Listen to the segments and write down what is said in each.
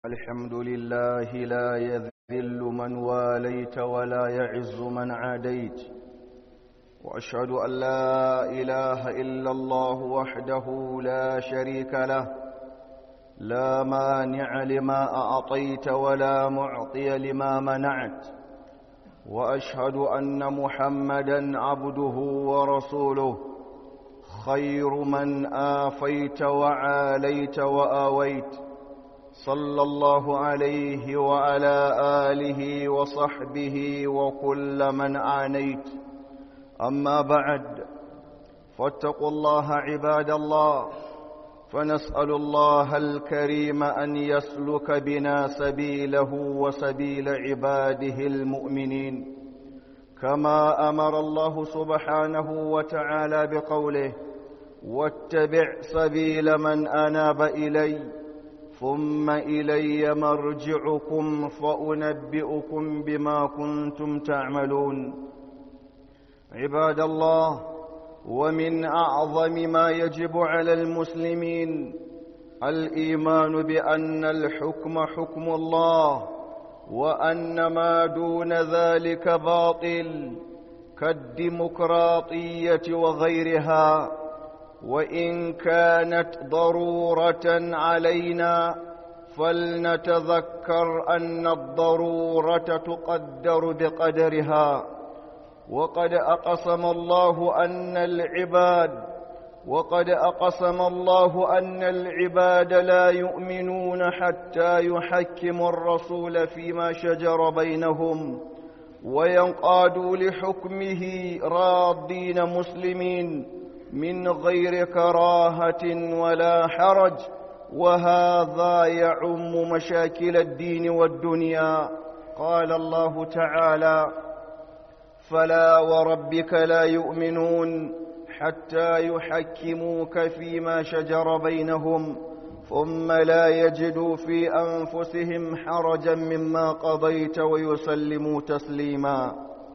الحمد لله لا يذل من واليت ولا يعز من عاديت واشهد ان لا اله الا الله وحده لا شريك له لا مانع لما اعطيت ولا معطي لما منعت واشهد ان محمدا عبده ورسوله خير من آفيت وعاليت وآويت صلى الله عليه وعلى آله وصحبه وكل من عانيت أما بعد فاتقوا الله عباد الله فنسأل الله الكريم أن يسلك بنا سبيله وسبيل عباده المؤمنين كما أمر الله سبحانه وتعالى بقوله واتبع سبيل من أناب إلي ثم إلي مرجعكم فأنبئكم بما كنتم تعملون عباد الله ومن أعظم ما يجب على المسلمين الإيمان بأن الحكم حكم الله وأن ما دون ذلك باطل كالديمقراطية وغيرها وإن كانت ضرورة علينا فلنتذكر أن الضرورة تقدر بقدرها وقد أقسم الله أن العباد وقد أقسم الله أن العباد لا يؤمنون حتى يحكموا الرسول فيما شجر بينهم وينقادوا لحكمه راضين مسلمين من غير كراهة ولا حرج وهذا يعم مشاكل الدين والدنيا قال الله تعالى فلا وربك لا يؤمنون حتى يحكموك فيما شجر بينهم ثم لا يجدوا في أنفسهم حرجا مما قضيت ويسلموا تسليما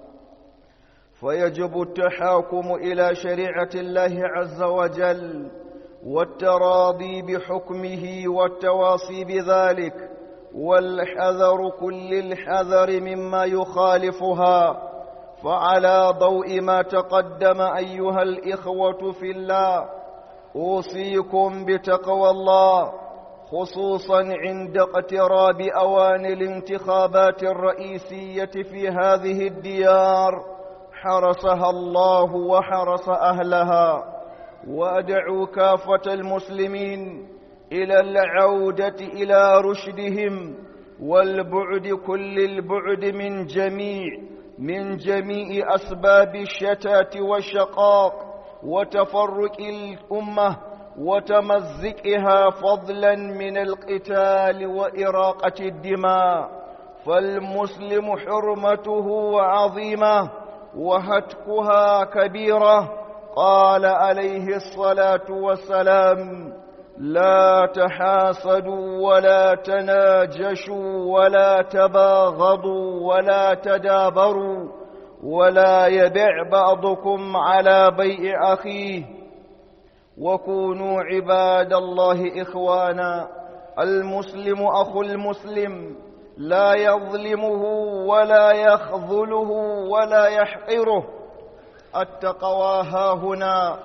فيجب التحاكم إلى شريعة الله عز وجل والتراضي بحكمه والتواصي بذلك والحذر كل الحذر مما يخالفها فعلى ضوء ما تقدم أيها الإخوة في الله أوصيكم بتقوى الله خصوصا عند اقتراب أوان الانتخابات الرئيسية في هذه الديار حرسها الله وحرس أهلها وأدعو كافة المسلمين إلى العودة إلى رشدهم والبعد كل البعد من جميع من جميع أسباب الشتات والشقاق وتفرق الأمة وتمزقها فضلا من القتال وإراقة الدماء فالمسلم حرمته عظيمة وهتكها كبيرة قال عليه الصلاة والسلام لا تحاسدوا ولا تناجشوا ولا تباغضوا ولا تدابروا ولا يبع بعضكم على بيع أخيه وكونوا عباد الله إخوانا المسلم أخو المسلم لا يظلمه ولا يخذله ولا يحقره التقوى ها هنا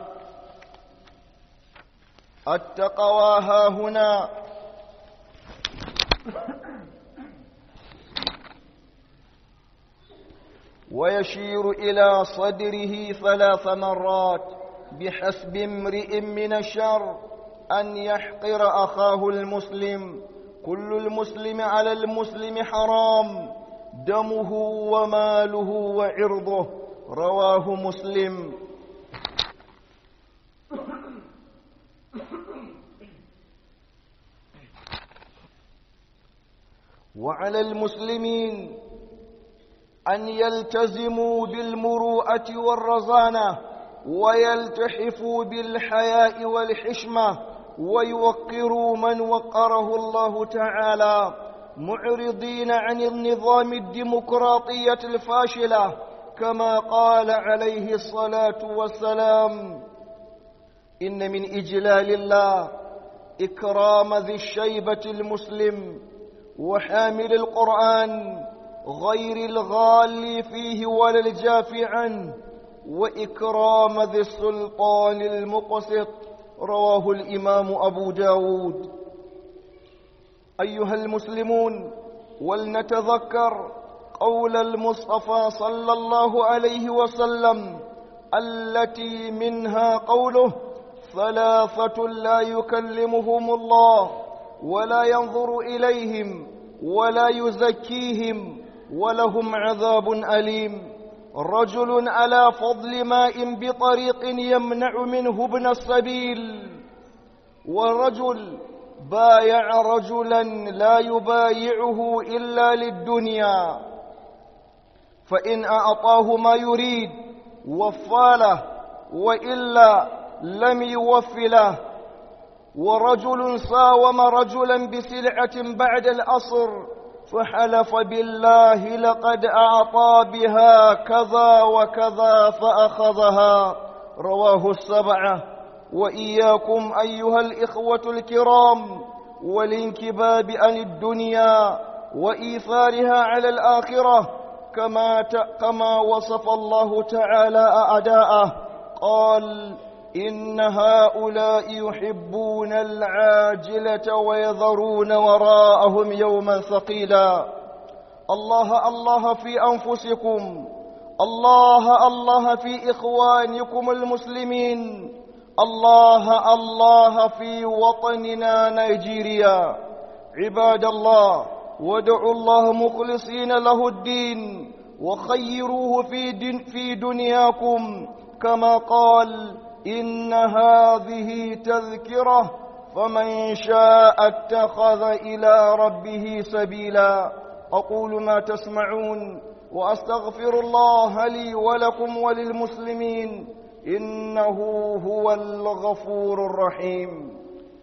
التقوى ها هنا ويشير إلى صدره ثلاث مرات بحسب امرئ من الشر أن يحقر أخاه المسلم كل المسلم على المسلم حرام دمه وماله وعرضه رواه مسلم وعلى المسلمين أن يلتزموا بالمروءة والرزانة ويلتحفوا بالحياء والحشمة ويوقروا من وقره الله تعالى معرضين عن النظام الديمقراطية الفاشلة كما قال عليه الصلاة والسلام إن من إجلال الله إكرام ذي الشيبة المسلم وحامل القرآن غير الغالي فيه ولا الجافي عنه وإكرام ذي السلطان المقسط رواه الإمام أبو داود أيها المسلمون ولنتذكر قول المصطفى صلى الله عليه وسلم التي منها قوله ثلاثة لا يكلمهم الله ولا ينظر إليهم ولا يزكيهم ولهم عذاب أليم رجل على فضل ماء بطريق يمنع منه ابن السبيل ورجل بايع رجلا لا يبايعه إلا للدنيا فإن أعطاه ما يريد وفى له وإلا لم يوف له ورجل ساوم رجلا بسلعة بعد الأصر فحلف بالله لقد أعطى بها كذا وكذا فأخذها رواه السبعة وإياكم أيها الإخوة الكرام والانكباب عن الدنيا وإيثارها على الآخرة كما كما وصف الله تعالى أعداءه قال إن هؤلاء يحبون العاجلة ويذرون وراءهم يوما ثقيلا الله الله في أنفسكم الله الله في إخوانكم المسلمين الله الله في وطننا نيجيريا عباد الله وادعوا الله مخلصين له الدين وخيروه في, دن في دنياكم كما قال إن هذه تذكرة فمن شاء اتخذ إلى ربه سبيلا أقول ما تسمعون وأستغفر الله لي ولكم وللمسلمين إنه هو الغفور الرحيم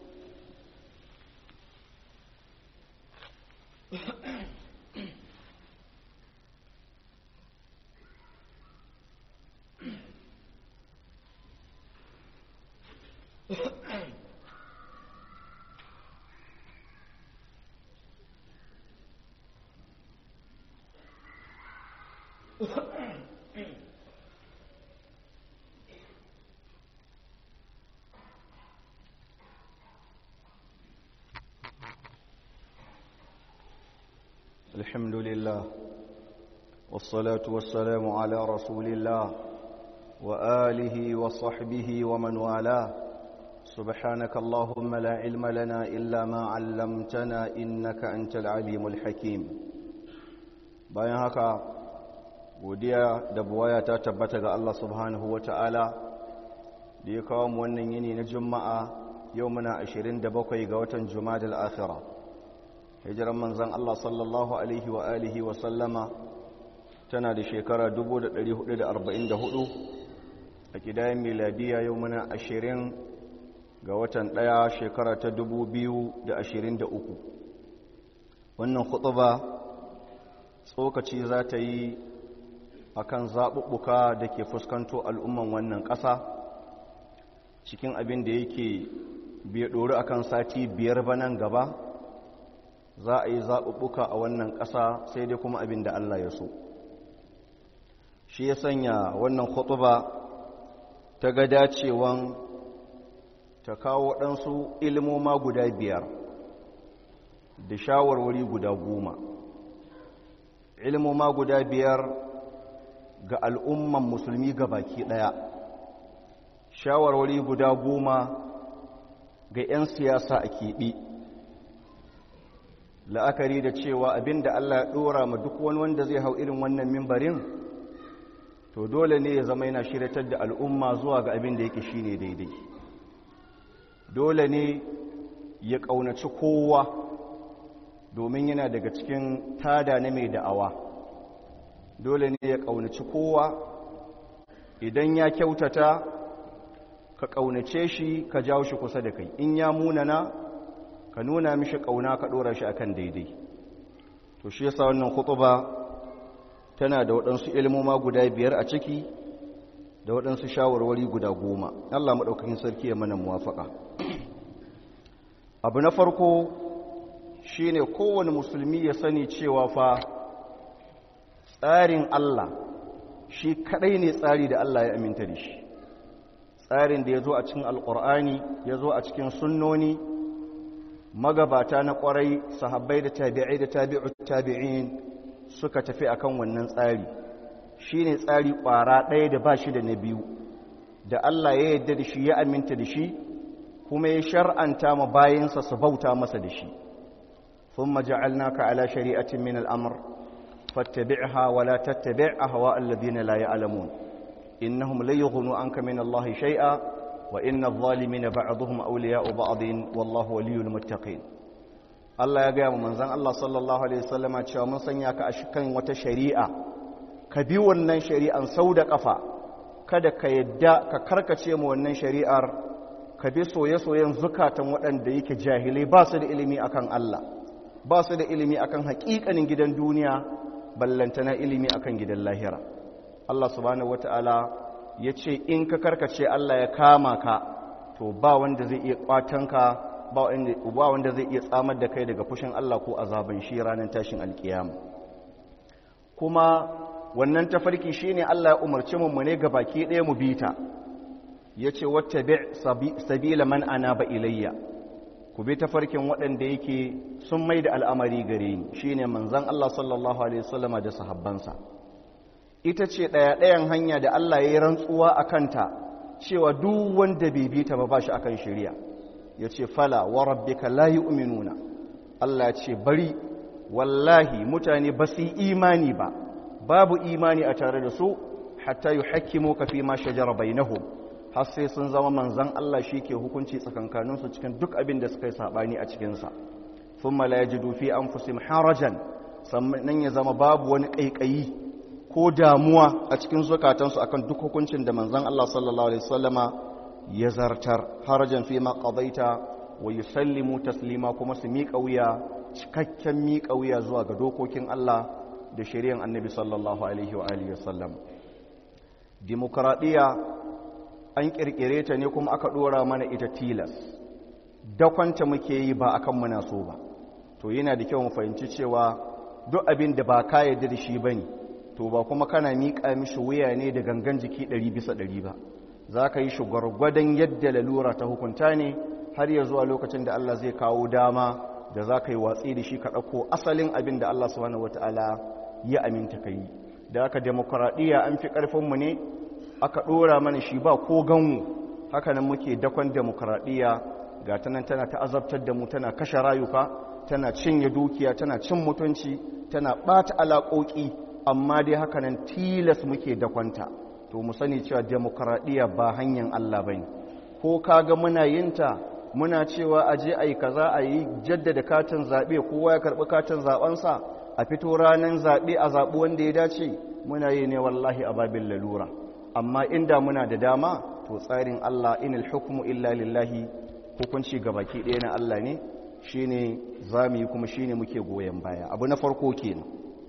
الحمد لله والصلاة والسلام على رسول الله وآله وصحبه ومن والاه سبحانك اللهم لا علم لنا إلا ما علمتنا إنك أنت العليم الحكيم bayan haka godiya da buwaya ta tabbata ga Allah subhanahu wa ta'ala da ya kawo mu wannan yini na juma'a yau muna 27 ga watan juma'a da akhira hijiran manzan Allah sallallahu alaihi wa alihi wa sallama tana da shekara 1444 a kidayen miladiya yau muna 20 ga watan ɗaya shekara ta 2023 wannan khutuba tsokaci za ta yi a kan zaɓuɓɓuka da ke fuskanto al'umman wannan ƙasa cikin abin da yake bai ɗori a kan sati biyar ba nan gaba za a yi zaɓuɓɓuka a wannan ƙasa sai dai kuma abin da Allah ya so shi ya sanya wannan khutuba ta ga dacewan ta kawo waɗansu ilmoma guda biyar da shawarwari guda goma ilmoma guda biyar ga al'umman musulmi ga baki ɗaya shawarwari guda goma ga 'yan siyasa a keɓe la'akari da cewa abin da Allah ya ɗora ma duk wani wanda zai hau irin wannan mimbarin to dole ne ya zama yana shiratar da al'umma zuwa ga abin da yake shine daidai dole ne ya ƙaunaci kowa domin yana daga cikin tada na mai da'awa dole ne ya ƙaunaci kowa idan ya kyautata ka ƙaunace shi ka jawo shi kusa da kai in ya munana ka nuna mishi ƙauna ka ɗora shi akan daidai to shi yasa wannan khutuba tana da waɗansu ilmoma guda biyar a ciki da waɗansu shawarwari guda goma Allah maɗaukakin sarki ya mana muwafaƙa abu na farko shine kowane musulmi ya sani cewa fa tsarin Allah shi kadai ne tsari da Allah ya aminta da shi tsarin da ya zo a cikin alkur'ani ya zo a cikin sunnoni magabata na kwarai sahabbai da tabi'ai da tabi'ut tabi'in suka tafi akan wannan tsari shine tsari kwara ɗaya da ba shi da na biyu da Allah ya yarda da shi ya aminta da shi kuma ya shar'anta ma bayansa su bauta masa da shi thumma ja'alnaka ala shari'atin min al-amr fattabi'ha wa la tattabi' ahwa alladhina la ya'lamun innahum la yughnu anka min Allah shay'a wa inna adh-dhalimina ba'dhuhum awliya'u ba'dhin wallahu waliyyul muttaqin Allah ya gaya mu manzon Allah sallallahu alaihi wasallama cewa mun sanya ka a kan wata shari'a ka bi wannan shari'an sau da kafa kada ka yadda ka karkace mu wannan shari'ar ka bi soye-soyen zukatan waɗanda yake jahilai ba su da ilimi akan Allah ba su da ilimi akan haƙiƙanin gidan duniya ballantana ilimi akan gidan lahira Allah subhanahu wata'ala ya ce in ka karkace Allah ya kama ka to ba wanda zai iya kwatanka ba wanda zai iya tsamar da kai daga fushin Allah ko azaban shi ranar tashin alkiyama kuma wannan tafarki shine Allah ya umarci mu ne ga baki ɗaya mu bita yace wattabi sabila man anaba ilayya ku bi tafarkin waɗanda yake sun mai da al'amari gare ni shine manzon Allah sallallahu alaihi wasallama da sahabbansa ita ce ɗaya ɗayan hanya da Allah ya yi rantsuwa a kanta cewa duk wanda bai bi ta ba ba shi akan shari'a ya ce fala wa rabbika la yu'minuna Allah ya ce bari wallahi mutane ba su yi imani ba babu imani a tare da su hatta yuhakkimu ka fi ma shajara bainahum har sai sun zama manzan Allah shi ke hukunci tsakankaninsu cikin duk abin da suka yi sabani a cikinsa thumma la yajidu fi anfusihim harajan sannan ya zama babu wani kaikayi ko damuwa a cikin zukatansu akan duk hukuncin da manzan Allah sallallahu alaihi wasallama ya zartar harajan fi ma qadaita wa yusallimu taslima kuma su miƙa wuya cikakken miƙa wuya zuwa ga dokokin Allah da shari'an Annabi sallallahu alaihi wa alihi wasallam demokradiya an kirkire ta ne kuma aka dora mana ita tilas dakwanta muke yi ba akan muna so ba to yana da kyau mu fahimci cewa duk abin da ba ka yarda da shi bane to ba kuma kana miƙa mishi wuya ne da gangan jiki ɗari bisa ɗari ba za ka yi shi gwargwadon yadda lalura ta hukunta ne har ya zuwa lokacin da Allah zai kawo dama da za ka yi watsi da shi ka ɗauko asalin abin da Allah subhanahu wata'ala ya aminta ka yi da aka demokuraɗiyya an fi ƙarfinmu ne aka ɗora mana shi ba ko ganmu haka nan muke dakon demokuraɗiyya ga ta nan tana ta'azabtar da mu tana kashe rayuka tana cinye dukiya tana cin mutunci tana ɓata alaƙoƙi amma dai haka nan tilas muke dakonta to mu sani cewa demokradiyya ba hanyar Allah bane ko kaga muna yinta muna cewa a je ayi kaza ayi jaddada katin zabe kowa ya karbi katin zabensa a fito ranan zabe a zabi wanda ya dace muna yi ne wallahi a babin lalura amma inda muna da dama to tsarin Allah inal hukmu illa lillahi hukunci gabaki ɗaya na Allah ne shine zamu yi kuma shine muke goyen baya abu na farko kenan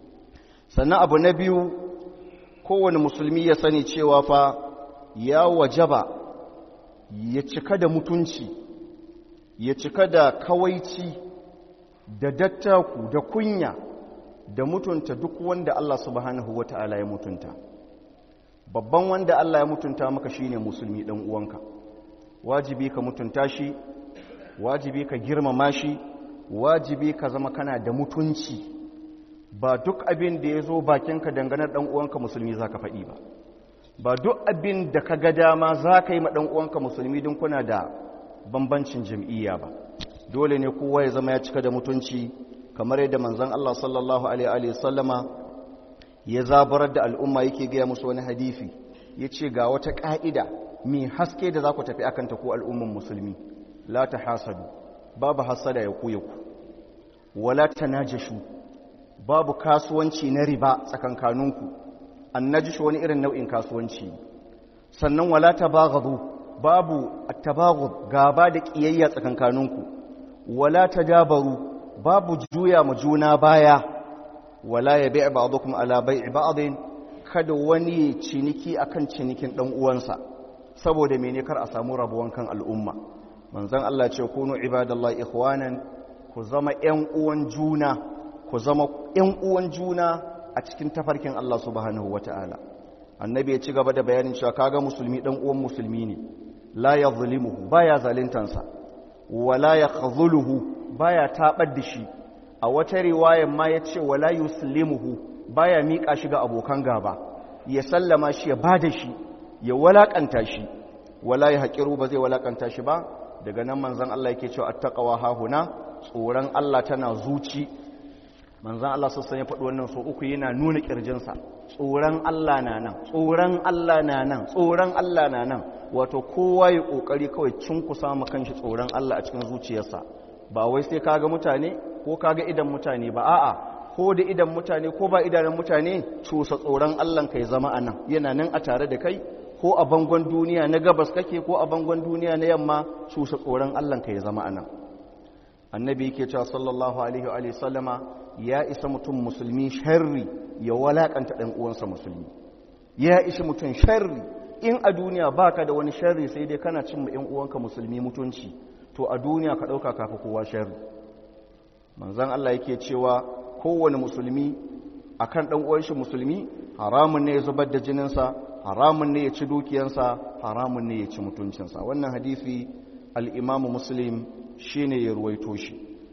sannan abu na biyu kowane musulmi ya sani cewa fa ya wajaba ya cika da mutunci ya cika da kawaici da dattaku da kunya da mutunta duk wanda Allah subhanahu wata'ala ya mutunta babban wanda Allah ya mutunta maka shine musulmi dan uwanka wajibi ka mutunta shi wajibi ka girmama shi wajibi ka zama kana da mutunci ba duk abin da ya zo bakinka dangane ɗan uwanka musulmi za ka faɗi ba ba duk abin da ka ga dama za ka yi ma ɗan uwanka musulmi don kuna da bambancin jam'iyya ba dole ne kowa ya zama ya cika da mutunci kamar yadda manzon Allah sallallahu alaihi sallama ya zabarar da al'umma yake gaya musu wani hadisi ya ce ga wata ƙa'ida mai haske da za ku tafi akan ta ko al'umman musulmi la ta hasadu babu hasada ya ku ya ku wala ta najashu babu kasuwanci na riba tsakankaninku annajish wani irin nau'in kasuwanci sannan wala tabaghadu babu at-tabaghud gaba da kiyayya tsakankaninku wala tadabaru babu juya mu juna baya wala yabi' ba'dukum ala bai'i ba'din kada wani ciniki akan cinikin dan uwansa saboda mene kar a samu rabuwan kan al'umma manzon Allah ce kunu ibadallahi ikhwanan ku ku zama ‘yan uwan juna ku zama ‘yan uwan juna a cikin tafarkin Allah subhanahu wa ta'ala annabi ya ci gaba da bayanin cewa kaga musulmi ɗan uwan musulmi ne la ya zulimuhu ba ya zalintansa wala ya khazuluhu ba ya taɓar da shi a wata riwayan ma ya ce wala yuslimuhu ba ya miƙa shi ga abokan gaba ya sallama shi ya ba da shi ya walaƙanta shi wala ya haƙiru ba zai walaƙanta shi ba daga nan manzan Allah yake cewa attaqwa hahuna tsoron Allah tana zuci manzan Allah sassan ya faɗi wannan so uku yana nuna ƙirjinsa tsoron Allah na nan tsoron Allah na nan tsoron Allah na nan wato kowa ya ƙoƙari kawai cinkusa ma kanshi tsoron Allah a cikin zuciyarsa ba wai sai kaga mutane ko kaga idan mutane ba a'a ko da idan mutane ko ba idanun mutane cusa tsoron Allah kai zama a nan yana nan a tare da kai ko a bangon duniya na gabas kake ko a bangon duniya na yamma cusa tsoron Allah kai zama a nan annabi yake cewa sallallahu alaihi wa sallama ya isa mutum musulmi sharri ya walakanta ɗan uwansa musulmi ya ishi mutum sharri in a duniya baka da wani sharri sai dai kana cin ma 'yan uwanka musulmi mutunci to a duniya ka ɗauka kafa kowa sharri manzan Allah yake cewa kowane musulmi akan ɗan uwanshi musulmi haramun ne ya zubar da jininsa haramun ne ya ci dukiyansa haramun ne ya ci mutuncinsa wannan hadisi al-imamu muslim shine ya ruwaito shi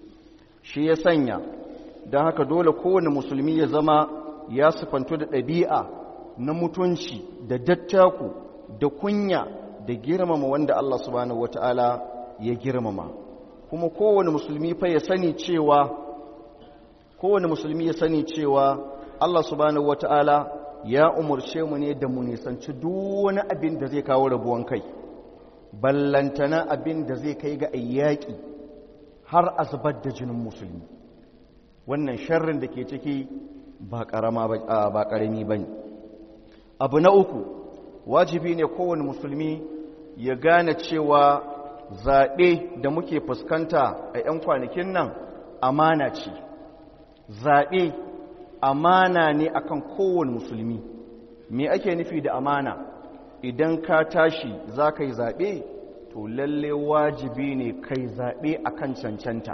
shi ya sanya don haka dole kowane musulmi ya zama ya sifanto da ɗabi'a na mutunci da dattaku da kunya da girmama wanda Allah subhanahu wata'ala ya girmama kuma kowane musulmi fa ya sani cewa kowane musulmi ya sani cewa Allah subhanahu wata'ala ya umarce mu ne da mu nisanci duk wani abin da zai kawo rabuwan kai ballantana abin da zai kai ga ayyaki har a zubar da jinin musulmi wannan sharrin da ke ciki ba ƙarami ba ne abu na uku wajibi ne kowane musulmi ya gane cewa zaɓe da muke fuskanta a 'yan kwanakin nan amana ce zaɓe amana ne akan kowane musulmi me ake nufi da amana idan ka tashi za ka yi zaɓe to lalle wajibi ne kai zaɓe akan cancanta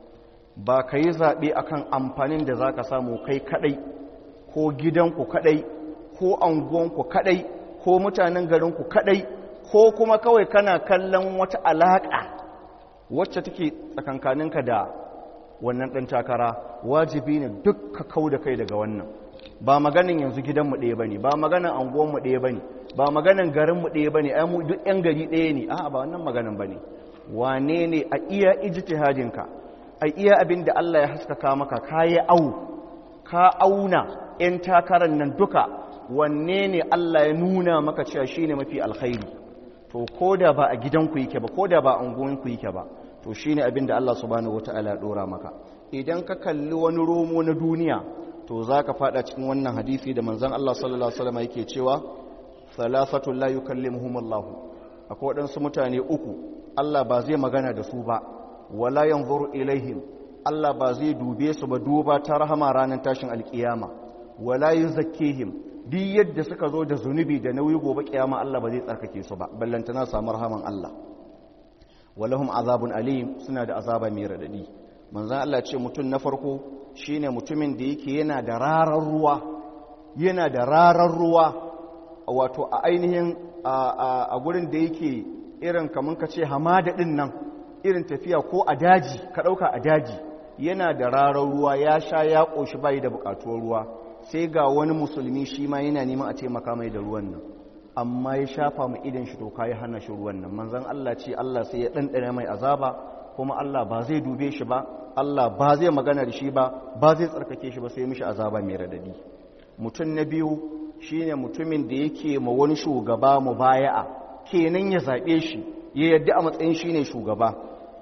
ba ka yi zaɓe akan amfanin da za ka samu kai kaɗai ko gidanku kaɗai ko anguwanku kaɗai ko mutanen garinku kaɗai ko kuma kawai kana kallon wata alaƙa wacce take tsakankaninka da wannan ɗan takara wajibi ne duk ka kau da kai daga wannan ba maganin yanzu gidanmu ɗaya ba ne ba maganin anguwanmu ɗaya ba ne ba maganin garinmu ɗaya ba ne ai mu duk 'yan gari ɗaya ne a'a ba wannan maganin ba ne wane ne a iya ijtihadinka a iya abin da Allah ya haskaka maka ka yi au ka auna 'yan takarar nan duka wanne ne Allah ya nuna maka cewa shi ne mafi alkhairi to ko da ba a gidanku yake ba ko da ba a unguwanku yake ba to shi ne abin da Allah subhanahu wata'ala ya ɗora maka idan ka kalli wani romo na duniya to za ka fada cikin wannan hadisi da manzan Allah sallallahu alaihi wasallam yake cewa salafatun la yukallimuhum Allah akwai waɗansu mutane uku Allah ba zai magana da su ba wala yanzuru ilaihim Allah ba zai dube su ba duba ta rahama ranar tashin alkiyama wala yuzakkihim duk yadda suka zo da zunubi da nauyi gobe kiyama Allah ba zai tsarkake su ba ballantana samu rahaman Allah walahum azabun alim suna da azaba mai radadi manzon Allah ce mutum na farko shine mutumin da yake yana da rarar ruwa yana da rarar ruwa wato a ainihin a gurin da yake irin kamun ka ce hamada din nan irin tafiya ko a daji ka ɗauka a daji yana da rarar ruwa ya sha ya ƙoshi bayi da buƙatuwar ruwa sai ga wani musulmi shi ma yana neman a taimaka mai da ruwan nan amma ya shafa mu idan shi toka ya hana shi ruwan nan manzan Allah ce Allah sai ya ɗanɗana mai azaba kuma Allah ba zai dube shi ba Allah ba zai magana da shi ba ba zai tsarkake shi ba sai mishi azaba mai radadi mutum na biyu shine mutumin da yake ma wani shugaba mubaya'a kenan ya zaɓe shi ya yadda a matsayin shine shugaba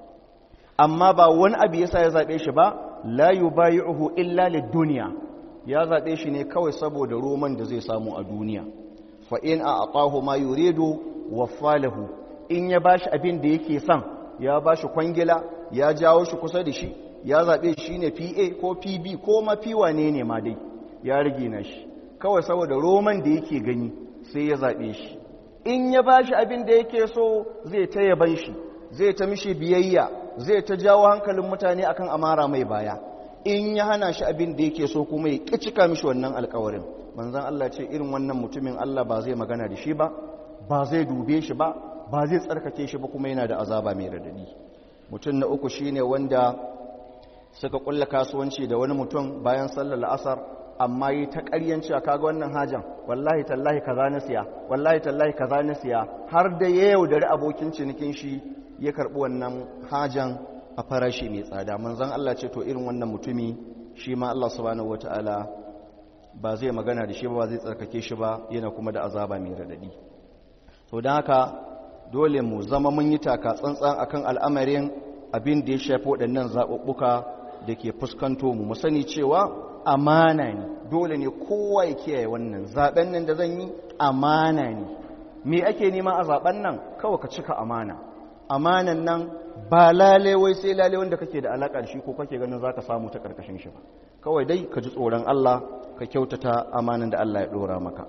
amma ba wani abu yasa ya zaɓe shi ba la yubayi'uhu illa lid-dunya ya zaɓe shi ne kawai saboda roman da zai samu a duniya fa in a'tahu ma yuridu waffalahu in ya bashi abin da yake son ya bashi kwangila ya jawo shi kusa da shi ya zaɓe shi ne PA ko PB ko ma wane ne ma dai ya rage na shi kawai saboda roman da yake gani sai ya zaɓe shi in ya bashi abin da yake so zai ta yaban shi zai ta mishi biyayya zai ta jawo hankalin mutane akan amara mai baya in ya hana shi abin da yake so kuma ya cika mishi wannan alkawarin manzon Allah ce irin wannan mutumin Allah ba zai magana da shi ba ba zai dube shi ba ba zai tsarkake shi ba kuma yana da azaba mai radadi mutum na uku shine wanda suka kulla kasuwanci da wani mutum bayan sallar la'asar amma yi ta ƙaryanci a kaga wannan hajan wallahi tallahi kaza na siya wallahi tallahi kaza na siya har da ya yaudari abokin cinikin shi ya karɓi wannan hajan a farashi mai tsada manzon Allah ce to irin wannan mutumi shi ma Allah subhanahu wataala ba zai magana da shi ba zai tsarkake shi ba yana kuma da azaba mai radadi to don haka dole mu zama mun yi taka tsantsan akan al'amarin abin da ya shafi waɗannan zaɓuɓɓuka da ke fuskanto mu mu sani cewa amana ne dole ne kowa ya kiyaye wannan zaɓen nan da zan yi amana ne me ake nema a zaɓen nan kawai ka cika amana amanan nan ba lale wai sai lale wanda kake da alaƙa da shi ko kake ganin za ka samu ta ƙarƙashin shi ba kawai dai ka ji tsoron Allah ka kyautata amanan da Allah ya ɗora maka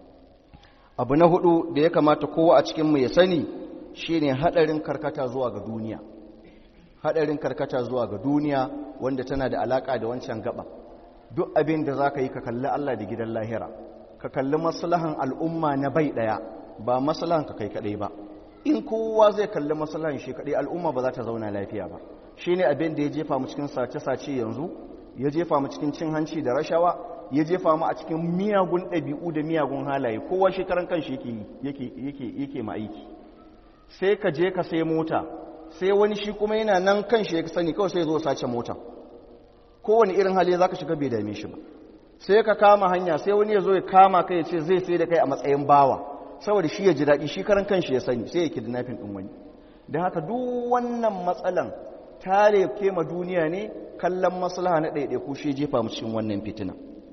abu na hudu da ya kamata kowa a cikinmu ya sani shine haɗarin karkata zuwa ga duniya haɗarin karkata zuwa ga duniya wanda tana da alaƙa da wancan gaba duk abin da za ka yi ka kalli Allah da gidan lahira ka kalli maslahan al'umma na bai ɗaya ba maslahan ka kai kaɗai ba in kowa zai kalli maslahan shi kaɗai al'umma ba za ta zauna lafiya ba shi ne abin da ya jefa mu cikin sace-sace yanzu ya jefa mu cikin cin hanci da rashawa ya jefa mu a cikin miyagun ɗabi'u da miyagun halaye kowa shekaran kan shi yake ma aiki sai ka je ka sai mota sai wani shi kuma yana nan kan shi ya sani kawai sai zo sace mota kowane irin hali za ka shiga bai dame shi ba sai ka kama hanya sai wani ya zo ya kama kai ya ce zai sai da kai a matsayin bawa saboda shi ya ji daɗi shi karan kanshi ya sani sai ya kidnapping ɗin wani don haka duk wannan matsalan tare kema duniya ne kallon maslaha na ɗaiɗaiku shi jefa mu cikin wannan fitina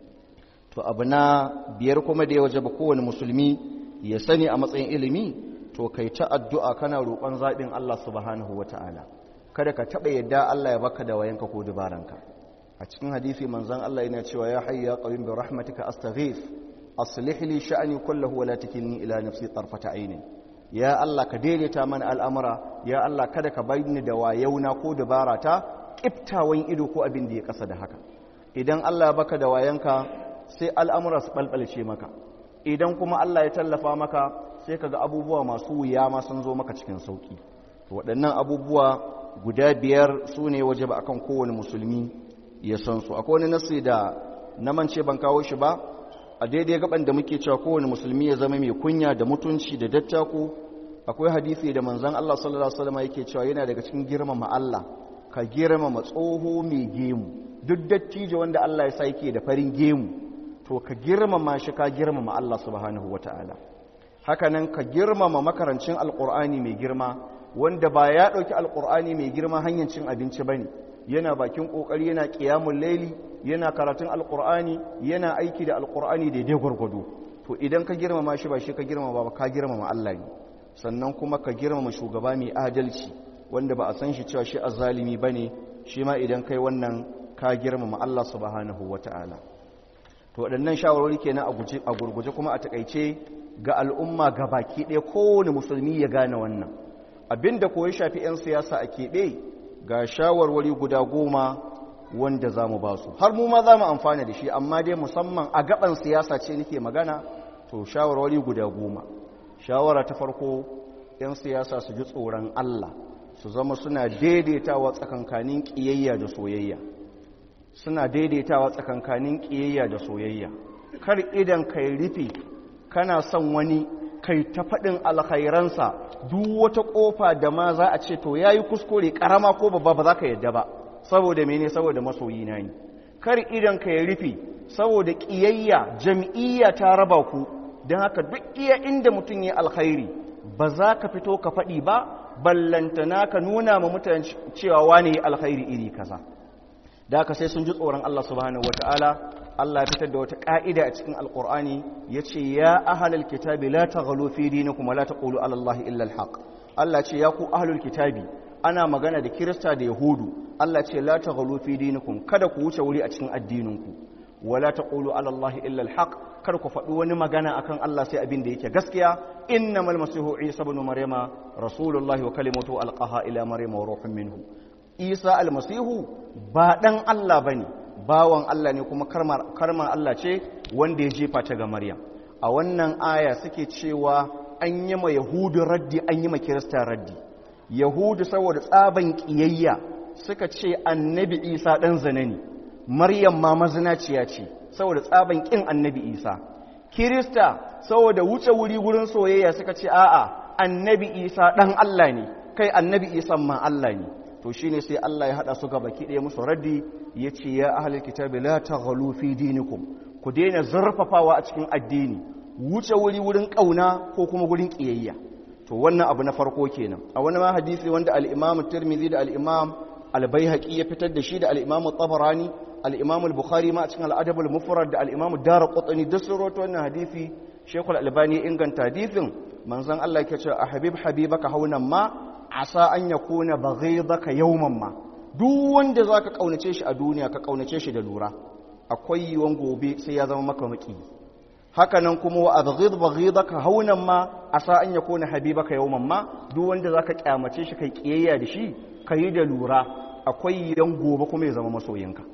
to abu na biyar kuma da ya waje ba kowane musulmi ya sani a matsayin ilimi to kai ta addu'a kana roƙon zaɓin Allah subhanahu wa ta'ala kada ka taɓa yadda Allah ya baka da wayanka ko dubaranka a cikin hadisi manzon Allah yana cewa ya hayyu ya qayyum bi rahmatika astaghith aslih li sha'ni kullahu wa la takilni ila nafsi tarfata aynin ya Allah ka daidaita mana al'amura ya Allah kada ka ni da wayauna ko dubarata kiftawan ido ko abin da ya kasa da haka idan Allah ya baka da wayanka sai al'amura su balbalce maka idan kuma Allah ya tallafa maka sai kaga abubuwa masu wuya ma sun zo maka cikin sauki waɗannan abubuwa guda biyar su ne waje ba akan kowane musulmi ya san su akwai wani nasi da na mance ban kawo shi ba a daidai gaban da muke cewa kowane musulmi ya zama mai kunya da mutunci da dattako akwai hadisi da manzon Allah sallallahu alaihi wasallam yake cewa yana daga cikin girmama Allah ka girmama tsoho mai gemu duk dattijo wanda Allah ya sa yake da farin gemu to ka girmama shi ka girmama Allah subhanahu wataala haka nan ka girmama makarancin alqur'ani mai girma wanda ba ya dauki alqur'ani mai girma hanyar cin abinci bane yana bakin kokari yana qiyamul layli yana karatun alqur'ani yana aiki da alqur'ani daidai gwargwado to idan ka girmama shi ba shi ka girmama ba ka girmama Allah ne sannan kuma ka girmama shugaba mai adalci wanda ba a san shi cewa shi azzalimi bane shi ma idan kai wannan ka girmama Allah subhanahu wataala to waɗannan shawarwari kenan a gurguje kuma a takaice ga al'umma ga baki ɗaya kowane musulmi ya gane wannan abinda ko ya shafi 'yan siyasa a keɓe ga shawarwari guda goma wanda za mu ba su har mu ma za mu amfana da shi amma dai musamman a gaban siyasa ce nake magana to shawarwari guda goma shawara ta farko 'yan siyasa su ji tsoron Allah su zama suna daidaitawa tsakankanin ƙiyayya da soyayya suna daidaitawa tsakankanin ƙiyayya da soyayya kar idan kai rufe kana son wani kai ta faɗin alkhairansa duk wata ƙofa da ma za a ce to ya yi kuskure ƙarama ko babba ba za ka yadda ba saboda mene saboda masoyi na ne kar idan ka ya rufe saboda ƙiyayya jam'iyya ta raba ku don haka duk iya inda mutum ya alkhairi ba za ka fito ka faɗi ba ballantana ka nuna ma mutane cewa wane alkhairi iri kaza da haka sai sun ji tsoron Allah subhanahu wataala Allah ya fitar da wata ka'ida a cikin alqur'ani yace ya ahlal kitabi la taghalu fi dinikum wa la taqulu ala Allah illa alhaq Allah ce ya ku ahlul kitabi ana magana da kirista da yahudu Allah ce la taghalu fi dinikum kada ku wuce wuri a cikin addininku wa la taqulu ala Allah illa alhaq kar ku faɗi wani magana akan Allah sai abin da yake gaskiya innamal masihu isa ibn maryama rasulullahi wa kalimatu alqaha ila maryama wa ruhun minhu isa almasihu ba ɗan Allah ba ne bawan Allah ne kuma karmar Allah ce wanda ya jefa ta ga Maryam a wannan aya suke cewa an yi ma yahudu raddi an yi ma kirista raddi yahudu saboda tsaban ƙiyayya suka ce annabi isa ɗan zane ne maryam ma mazinaciya ce saboda tsaban ƙin annabi isa kirista saboda wuce wuri wurin soyayya suka ce a'a annabi isa ɗan allah ne kai annabi isa ma allah ne to shine sai allah ya haɗa su gaba ɗaya musu raddi ya ce ya ahalar kitabi la taghalu fi dinikum ku daina zurfafawa a cikin addini wuce wuri wurin ƙauna ko kuma wurin ƙiyayya to wannan abu na farko kenan a wani ma hadisi wanda al-imam tirmidhi da al-imam al-baihaqi ya fitar da shi da al-imam tabarani al-imam al-bukhari ma a cikin al-adab al-mufrad da al-imam darqutni duk sun rawaito wannan hadisi shaykhul albani ya inganta hadisin manzon Allah yake cewa habib habibaka haunan ma asa an yakuna baghidaka yawman ma duk wanda zaka kaunace shi a duniya ka kaunace shi da lura akwai yiwon gobe sai ya zama maka maki haka nan kuma wa abghid baghidaka haunan ma asa an yakuna habibaka yawman ma duk wanda zaka kyamace shi kai kiyayya da shi kai da lura akwai yan gobe kuma ya zama masoyinka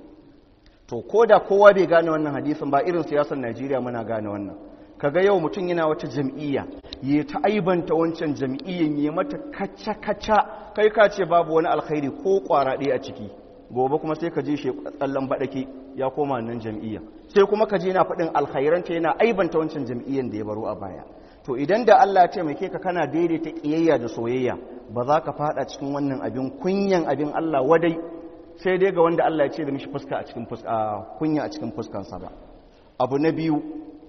to koda kowa bai gane wannan hadisin ba irin siyasar Najeriya muna gane wannan kaga yau mutum yana wata jam'iyya ya ta aibanta wancan jam'iyyan ya mata kacca kacca kai ka ce babu wani alkhairi ko kwara ɗaya a ciki gobe kuma sai ka je shi tsallan baɗake ya koma nan jam'iyya sai kuma ka je na faɗin alkhairanta yana aibanta wancan jam'iyyan da ya baro a baya to idan da Allah ya taimake ka kana daidaita ƙiyayya da soyayya ba za ka faɗa cikin wannan abin kunyan abin Allah wadai sai dai ga wanda Allah ya ce da mishi fuska a cikin kunya a cikin fuskansa ba abu na biyu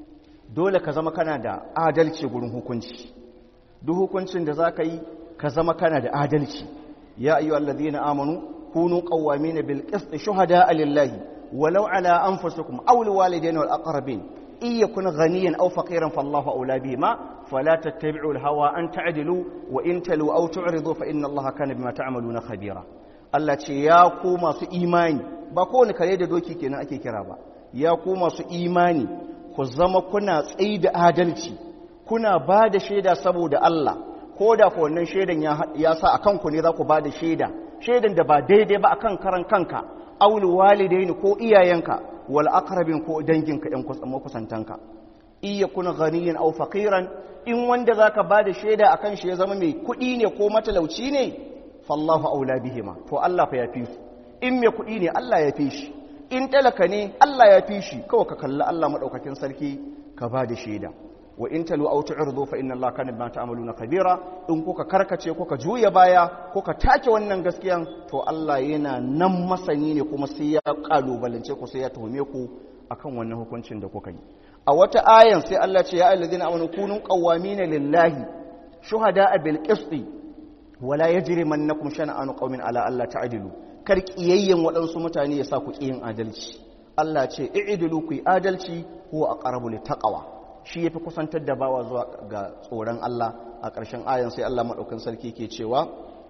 dole ka zama kana da adalci gurin hukunci duk hukuncin da za ka yi ka zama kana da adalci ya ayyuhallazina amanu كونوا قوامين بالقسط شهداء لله ولو على أنفسكم أو الوالدين والأقربين إن يكن غنيا أو فقيرا فالله أولى بهما فلا تتبعوا الهوى أن تعدلوا وإن تلوا أو تعرضوا فإن الله كان بما تعملون خبيرا Allah ce ya ku masu imani ba kowane kare da doki kenan ake kira ba ya ku masu imani ku zama kuna tsayi da adalci kuna ba da shaida saboda Allah ko da ku wannan shaidan ya sa a kanku ne za ku ba da shaida shaidan da ba daidai ba akan karan kanka aul walidaini ko iyayenka wal aqrabin ko danginka ɗan makusantanka iya kuna ghaniyan aw faqiran in wanda zaka bada shaida akan shi ya zama mai kuɗi ne ko matalauci ne fallahu aula bihima to Allah fa yafi su in mai kuɗi ne Allah ya fi shi in talaka ne Allah ya fi shi kawai ka kalli Allah madaukakin sarki ka bada shaida wa in talu aw tu'ridu fa inna allaha kana bima ta'maluna khabira in kuka karkace kuka juya baya kuka take wannan gaskiyan to Allah yana nan masani ne kuma sai ya kalubalance ku sai ya tuhume ku akan wannan hukuncin da kuka yi a wata ayan sai Allah ce ya ayyuhallazina amanu kunu qawwamina lillahi shuhada'a bil qisti wala yajrimannakum shana'anu qaumin ala alla ta'dilu kar kiyayyen waɗansu mutane ya sa ku kiyin adalci Allah ce i'dilu ku yi adalci huwa aqrabu littaqwa shi ya fi kusantar da bawa zuwa ga tsoron Allah a ƙarshen ayan sai Allah maɗaukan sarki ke cewa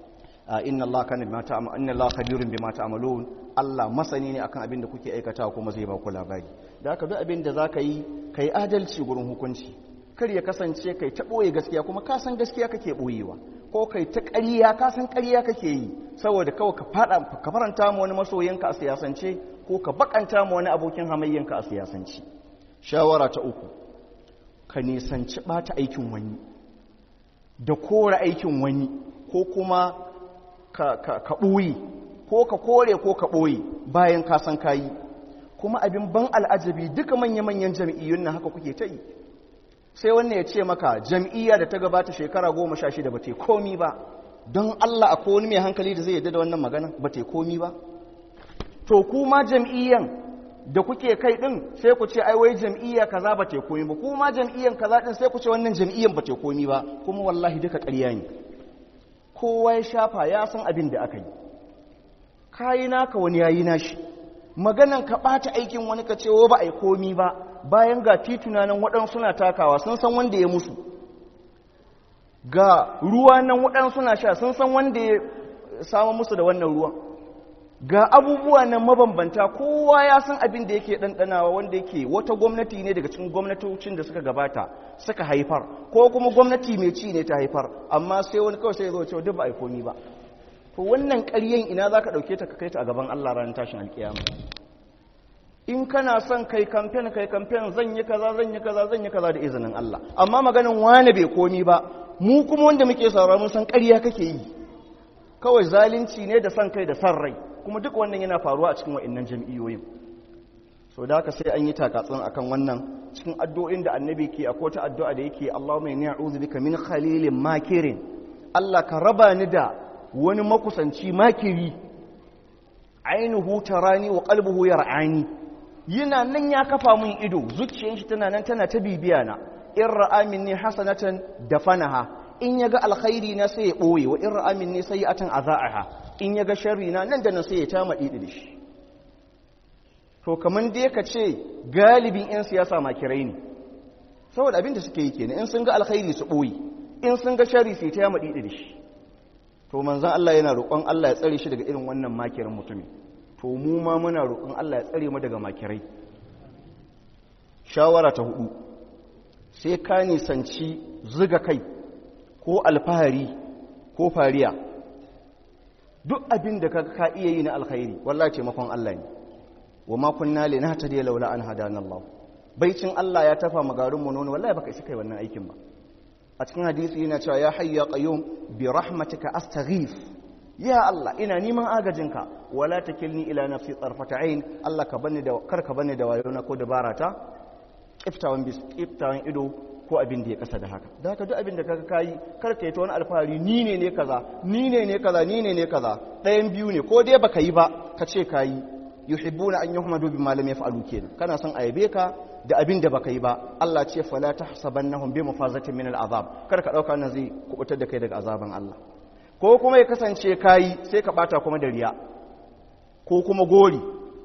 inna Allah kana bima ta'malu inna Allah khabirun bima ta'malun Allah masani ne akan abin da kuke aikatawa kuma zai ba ku labari da haka duk abin da zaka yi kai adalci gurin hukunci kar ya kasance kai ta boye gaskiya kuma ka san gaskiya kake boyewa ko kai ta ƙarya ka san ƙarya kake yi saboda kawai ka fada ka faranta mu wani masoyinka a siyasance ko ka bakanta mu wani abokin hamayyanka a siyasance shawara ta uku ka nisanci ɓata aikin wani da kore aikin wani ko kuma ka ɓoye ko ka kore ko ka ɓoye bayan ka san kayi kuma abin ban al'ajabi duka manya-manyan jam'iyyun na haka kuke ta yi sai wannan ya ce maka jam'iyya da ta gabata shekara goma sha shida ba ta komi ba don Allah akwai wani mai hankali da zai yadda da wannan magana ba ta komi ba to kuma jam'iyyan da kuke kai din sai ku ce ai wai jam'iyya kaza ba ta komi ba kuma jam'iyyan kaza din sai ku ce wannan jam'iyyan ba ta komi ba kuma wallahi duka ƙarya ne kowa ya shafa ya san abin da aka yi kayi naka wani yayi nashi maganan ka ɓata aikin wani ka ce ba a yi komi ba bayan ga tituna nan waɗansu suna takawa sun san wanda ya musu ga ruwa nan waɗansu suna sha sun san wanda ya samu musu da wannan ruwan ga abubuwa nan mabambanta kowa ya san abin da yake ɗanɗanawa wanda yake wata gwamnati ne daga cikin gwamnatocin da suka gabata suka haifar ko kuma gwamnati mai ci ne ta haifar amma sai wani kawai sai ya zo cewa duk ba a yi komi ba to wannan ƙaryen ina za ka ɗauke ta ka kai ta a gaban Allah ranar tashin alƙiyama in kana son kai kamfen kai kamfen zan yi kaza zan yi kaza zan yi kaza da izinin Allah amma maganin wane bai komi ba mu kuma wanda muke sauraro mun san ƙarya kake yi kawai zalunci ne da son kai da son rai kuma duk wannan yana faruwa a cikin wa'annan jam'iyyoyin so da haka sai an yi takatsun akan wannan cikin addu'o'in da annabi ke a kota addu'a da yake Allahumma inni a'udhu bika min khalilin makirin Allah ka raba ni da wani makusanci makiri ainihu tarani wa qalbuhu yar'ani yana nan ya kafa min ido zuciyar shi tana nan tana ta bibiya na in ra'a minni hasanatan dafanaha in yaga alkhairi na sai ya boye wa in ra'a minni sayi'atan azaaha in yaga sharri na nan da nan sai ya tama didi da shi to kaman dai ka ce galibin yan siyasa makirai ne saboda abin da suke yi kenan in sun ga alkhairi su boye in sun ga sharri sai ta yama didi da shi to manzon Allah yana roƙon Allah ya tsare shi daga irin wannan makirin mutumin to mu ma muna roƙon Allah ya tsare mu daga makirai shawara ta hudu sai ka nisanci zuga kai ko alfahari ko fariya duk abin da ka ka iya yi na alkhairi wallahi taimakon Allah ne wa ma kunna linahtadiya laula an hadana Allah baicin Allah ya tafa magarin mu nono wallahi baka isa kai wannan aikin ba a cikin hadisi yana cewa ya hayya qayyum bi rahmatika astaghith ya Allah ina neman agajinka wala takilni ila nafsi tarfata ain Allah ka bani da kar ka bani da wayona ko dabara ta kiftawan bis kiftawan ido ko abin da ya kasa da haka da haka duk abin da kaga kai kar ka yi ta wani alfahari ni ne ne kaza ni ne ne kaza ni ne ne kaza ɗayan biyu ne ko dai baka yi ba ka ce kayi yuhibbuna an yuhmadu bima lam yaf'alu kenan kana son ayabe ka da abin da baka yi ba Allah ce fala tahsabannahum bi mafazatin min al'azab kar ka dauka nan zai kubutar da kai daga azaban Allah ko kuma ya kasance kayi sai ka bata kuma da riya ko kuma gori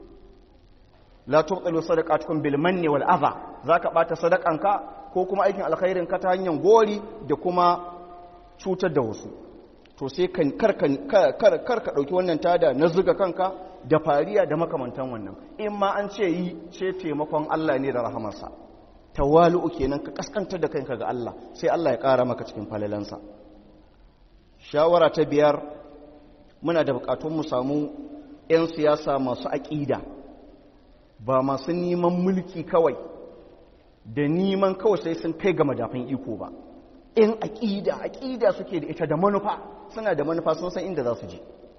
la tubtilu sadaqatukum bil manni wal adha zaka bata sadakanka ko kuma aikin alkhairin ka ta hanyar gori da kuma cutar da wasu to sai kan kar kar ka dauki wannan tada na zuga kanka da fariya da makamantan wannan in ma an ce yi ce taimakon Allah ne da rahamarsa tawalu'u kenan ka kaskantar da kanka ga Allah sai Allah ya ƙara maka cikin falalansa shawara ta biyar muna da bukatun mu samu 'yan siyasa masu aƙida ba masu neman mulki kawai da neman kawai sai sun kai ga madafin iko ba in aƙida aƙida suke da ita da manufa suna da manufa sun san inda za su je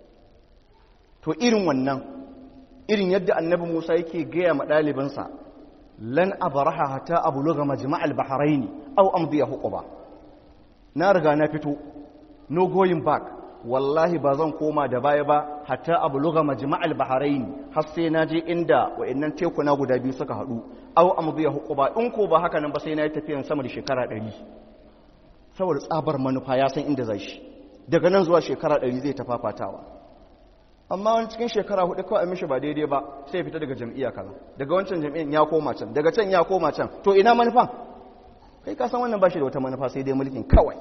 to irin wannan irin yadda annabi Musa yake gaya ma ɗalibinsa lan abaraha hatta abluga majma'al bahrain aw amdiya huquba na riga na fito no going back wallahi ba zan koma da baya ba hatta abluga majma'al bahrain har sai na je inda wayannan tekuna guda biyu suka hadu aw amdiya huquba in ko ba haka nan ba sai na yi tafiyan sama da shekara 100 saboda tsabar manufa ya san inda zai shi daga nan zuwa shekara 100 zai tafafatawa amma wani cikin shekara hudu kawai a mishi ba daidai ba sai fita daga jam'iyya kaza daga wancan jam'iyyar ya koma can daga can ya koma can to ina manufan kai ka san wannan ba shi da wata manufa sai dai mulkin kawai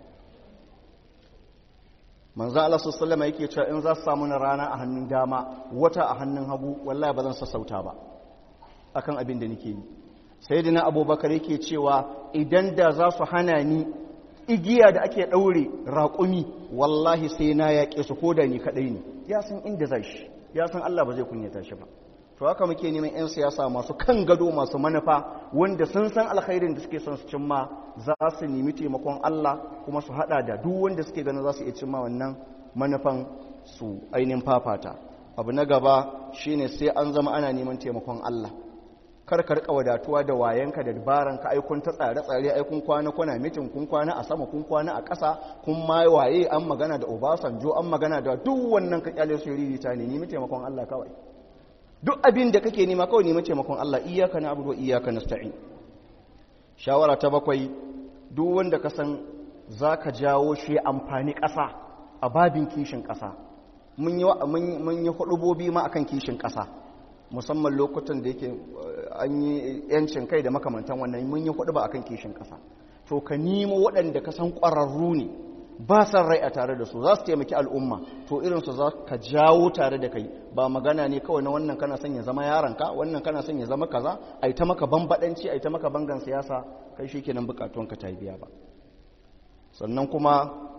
manzo Allah sallallahu alaihi yake cewa in za su samu na rana a hannun dama wata a hannun hagu wallahi ba zan sassauta ba akan abin da nake yi sayyidina abubakar yake cewa idan da za su hana ni igiya da ake ɗaure raƙumi wallahi sai na yaƙe su ko da ni kaɗai ne ya san inda zai shi ya san Allah ba zai kunyata shi ba to haka muke neman 'yan siyasa masu kan gado masu manufa wanda sun san alkhairin da suke son su cimma za su nemi taimakon Allah kuma su haɗa da duk wanda suke ganin za su iya cimma wannan manufan su ainihin fafata abu na gaba shine sai an zama ana neman taimakon Allah kar ka rika wadatuwa da wayanka da dabaranka ai kun ta tsare tsare ai kun kwana kuna mitin kun kwana a sama kun kwana a ƙasa kun ma waye an magana da Obasanjo an magana da duk wannan ka kyale su ririta ne nemi taimakon Allah kawai duk abin da kake nema kawai nemi taimakon Allah iyyaka na'budu wa iyyaka nasta'in shawara ta bakwai duk wanda ka san zaka jawo shi amfani ƙasa a babin kishin ƙasa mun yi mun yi hudubobi ma akan kishin ƙasa musamman lokutan da yake an yi yancin kai da makamantan wannan mun yi hudu ba akan kishin kasa to ka nemo waɗanda ka san ƙwararru ne ba san rai a tare da su za su taimaki al'umma to irinsu za ka jawo tare da kai ba magana ne kawai na wannan kana son ya zama yaranka wannan kana son ya zama kaza a yi ta maka bambaɗanci a yi ta maka bangan siyasa kai shi kenan bukatunka ta biya ba sannan kuma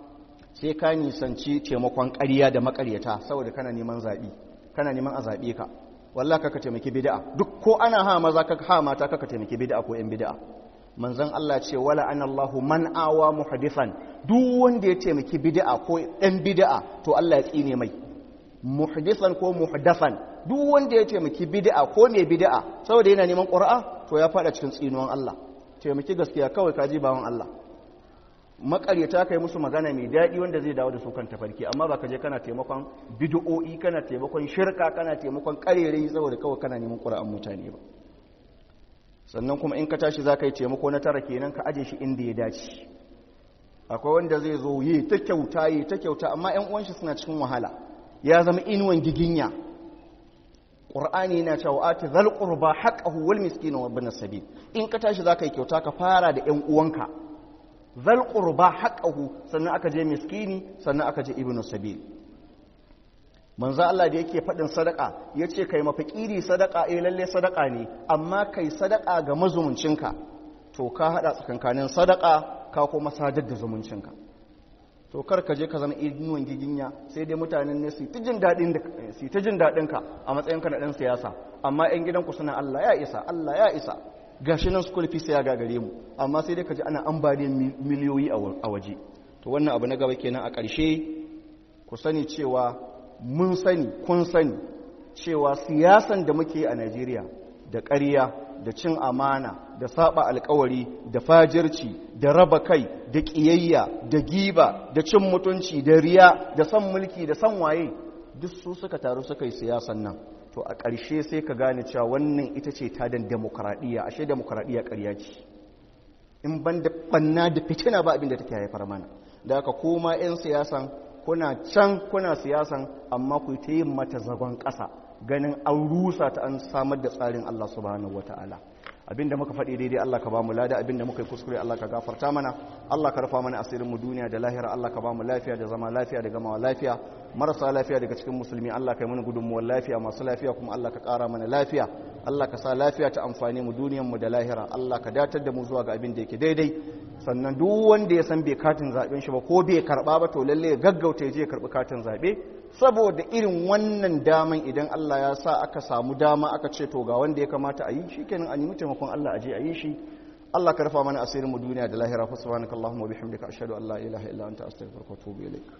sai ka nisanci taimakon ƙarya da makaryata saboda kana neman zaɓi kana neman a zaɓe ka wallah kaka taimaki bid'a duk ko ana ha maza kaka ha mata kaka taimaki bid'a ko yan bid'a manzon Allah ce wala anallahu man awa muhdithan duk wanda ya taimaki bid'a ko ɗan bid'a to Allah ya tsine mai muhdithan ko muhdathan duk wanda ya taimaki bid'a ko mai bid'a saboda yana neman ƙura'a to ya fada cikin tsinuwan Allah taimaki gaskiya kawai kaji bawan Allah makaryata kai musu magana mai daɗi wanda zai dawo da su kan tafarki amma ba ka je kana taimakon bid'o'i kana taimakon shirka kana taimakon karerai saboda kawai kana neman ƙura'an mutane ba sannan kuma in ka tashi za ka yi taimako na tara kenan ka aje shi inda ya dace akwai wanda zai zo yi ta kyauta yi ta kyauta amma 'yan uwan shi suna cikin wahala ya zama inuwan giginya ƙur'ani yana cewa ati zal qurba haqqahu wal miskin wa ibn sabil in ka tashi zaka yi kyauta ka fara da ƴan uwanka zal qurba haqqahu sannan aka je miskini sannan aka je ibn sabil manzo Allah da yake faɗin sadaka yace kai mafakiri sadaka eh lalle sadaka ne amma kai sadaka ga mazumuncinka to ka hada tsakankanin sadaka ka kuma sadar da zumuncinka to kar ka je ka zama inuwan giginya sai dai mutanen ne su ta jin daɗin ka a matsayinka na ɗan siyasa amma 'yan gidanku suna Allah ya isa Allah ya isa gashi nan school fees ya gagare mu amma sai dai ka ji ana ambaliyar miliyoyi a waje to wannan abu na gaba kenan a ƙarshe ku sani cewa mun sani kun sani cewa siyasan da muke a Najeriya da ƙarya da cin amana da saba alkawari da fajirci da raba kai da ƙiyayya da giba da cin mutunci da riya da son mulki da son waye duk su suka taru suka yi siyasan nan to a ƙarshe sai ka gane cewa wannan ita ce tadan demokradiyya ashe demokradiyya ƙarya ce in ban da banna da fitina ba abin da take haifar mana da haka koma 'yan siyasan kuna can kuna siyasan amma ku ta yin mata zagon ƙasa ganin an rusa ta an samar da tsarin Allah subhanahu wata'ala abinda muka faɗi daidai Allah ka ba mu lada abinda muka yi kuskure Allah ka gafarta mana Allah ka rufa mana asirin mu duniya da lahira Allah ka ba mu lafiya da zama lafiya da gamawa lafiya marasa lafiya daga cikin musulmi Allah ka yi mana gudunmuwar lafiya masu lafiya kuma Allah ka ƙara mana lafiya Allah ka sa lafiya ta amfani mu duniyar mu da lahira Allah ka datar da mu zuwa ga abin da yake daidai sannan duk wanda ya san bai katin zaben shi ba ko bai karba ba to lalle ya gaggauta ya je ya karbi katin zabe saboda irin wannan daman idan Allah ya sa aka samu dama aka ce to ga wanda ya kamata a yi shikenan a nemi taimakon Allah a je a yi shi Allah ka rufa mana asirin mu duniya da lahira fa subhanakallahumma wa bihamdika ashhadu an la ilaha illa anta astaghfiruka wa atubu ilaik